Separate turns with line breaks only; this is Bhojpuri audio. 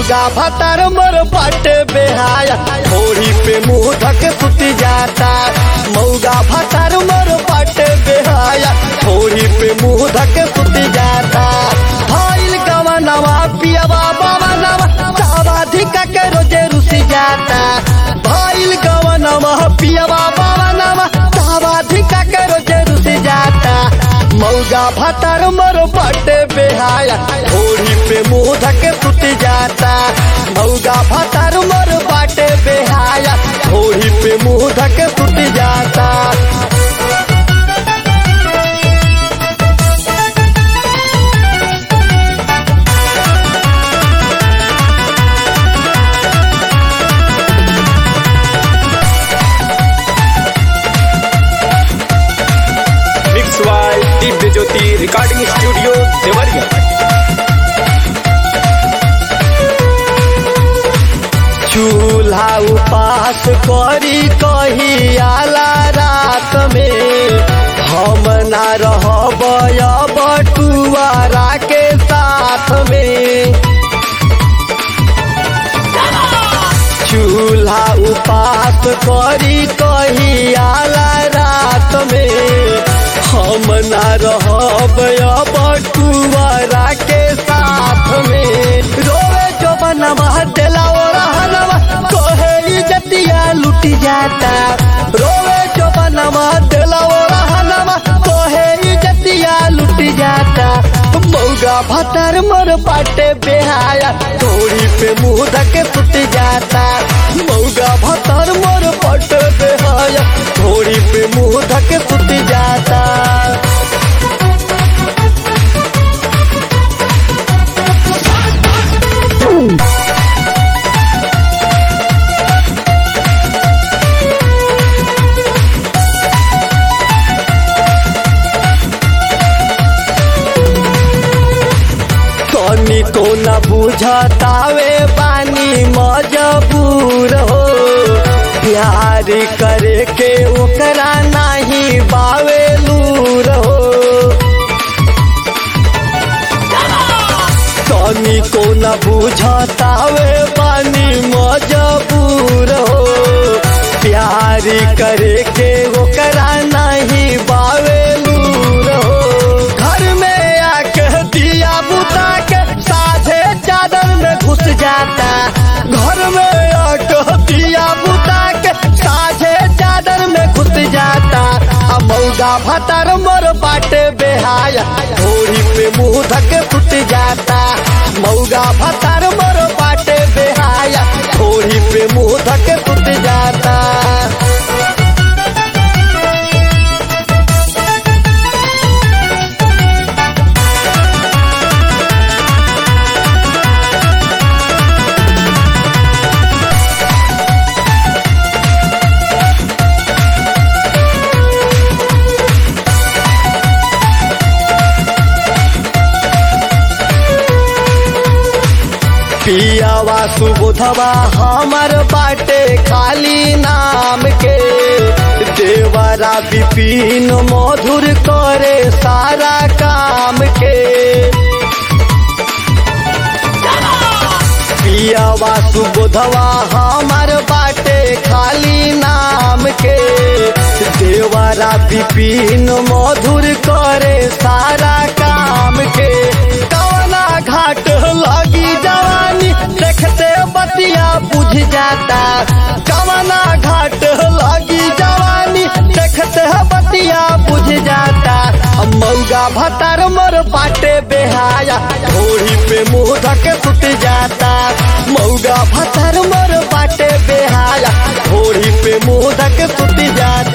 मौगा भतार मोर बाटे बेहाया थोड़ी पे मुंह धके सुती जाता मौगा भतार मोर बाटे बेहाया थोड़ी पे मुंह धके सुती जाता भइल गवनवा पियवा बाबा नवा सावा धिका के रोजे रुसी जाता भइल गवनवा पियवा बाबा नवा सावा धिका के रोजे रुसी जाता मौगा भतार मोर बाटे बेहाया थोड़ी पे मुंह धके सुती जाता मौगा भतार मोर बाटे बेहाया थोड़ी पे मुंह धके सुती जाता
मिक्स वाई दिव्य ज्योति रिकॉर्डिंग स्टूडियो देवरिया
चूल्हा उपास करी कही आला रात में हम ना रहब बटुआरा के साथ में चूल्हा उपास करी कही आला रात में हम ना रहब बटुआरा के साथ में रोवे जो बनवा देला ओ रहनवा कोहे इज्जतिया लुट जाता रोवे जो बनवा देला ओ रहनवा कोहे इज्जतिया लुट जाता मौगा भतर मोर बाटे बेहाया थोड़ी पे मुंह धके सुत जाता मौगा भतर मोर बाटे बेहाया थोड़ी पे मुंह धके सुत जाता कनी तो न बुझतावे बानी मजबूर हो प्यार करे के ओकरा नहीं बावे लूर हो कनी को न बुझतावे बानी मजबूर हो प्यार करे के ओकरा नहीं बावे लूर हो घर में आके दिया बुता के साझे चादर में घुस जाता घर में आके दिया बुता के साझे चादर में घुस जाता आ मौगा भतर मोर बाटे बेहाया थोड़ी पे मुंह धके फुट जाता मौगा भतर मोर बाटे बेहाया थोड़ी पे मुंह धके फुट जाता पियावा सुबोधवा हमर बाटे खाली नाम के देवरा विपिन मधुर करे सारा काम के पियावा सुबोधवा हमर बाटे खाली नाम के देवरा विपिन मधुर करे सारा काम के कवना घाट लगी जवानी देखते बतिया बुझ जाता कवना घाट लगी जवानी देखते बतिया बुझ जाता मौगा भतार मोर बाटे बेहाया थोड़ी पे मुंह धके सुत जाता मौगा भतार मोर बाटे बेहाया थोड़ी पे मुंह धके सुत जाता